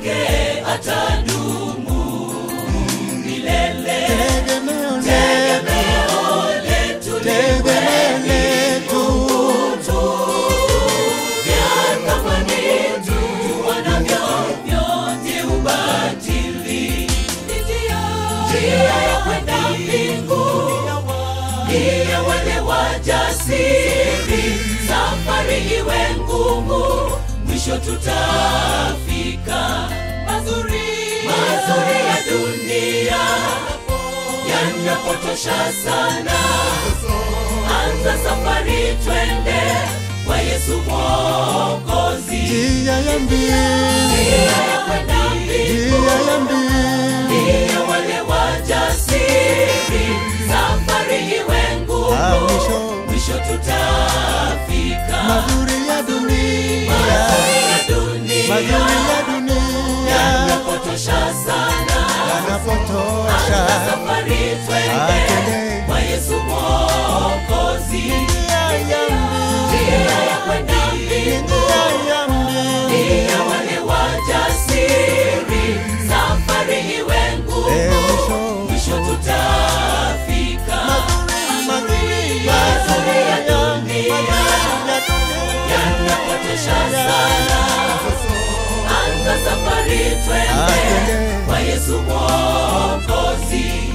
yake atadumu milele. tegemeo letu, Tegemeo letu tegemeo letu. vya thamani tuonavyo vyote ubatili. Njia ya kwenda mbingu ni ya wale wajasiri. Safari iwe ngumu, mwisho tutafika. Mazuri mazuri ya dunia yanapotosha sana. Anza safari, twende kwa Yesu Mwokozi. Njia ya mbingu, Njia ya kwenda mbingu njia ya mbingu. ndiyo wale wajasiri. Safari iwe Ah, ngumu, mwisho. mwisho tutafika. Mazuri ya dunia, Mazuri ya dunia mazuri ya dunia yanapotosha sana. yanapotosha. Anza safari, twende Atende kwa Yesu Mwokozi. njia ya mbingu, Njia ya kwenda mbingu njia ya mbingu. ndiyo wale wajasiri. Safari iwe Eh, ngumu, mwisho. mwisho tutafika. Mazuri Mazuri ya dunia ya dunia yanapotosha sana. Anza safari, twende Atende kwa Yesu Mwokozi.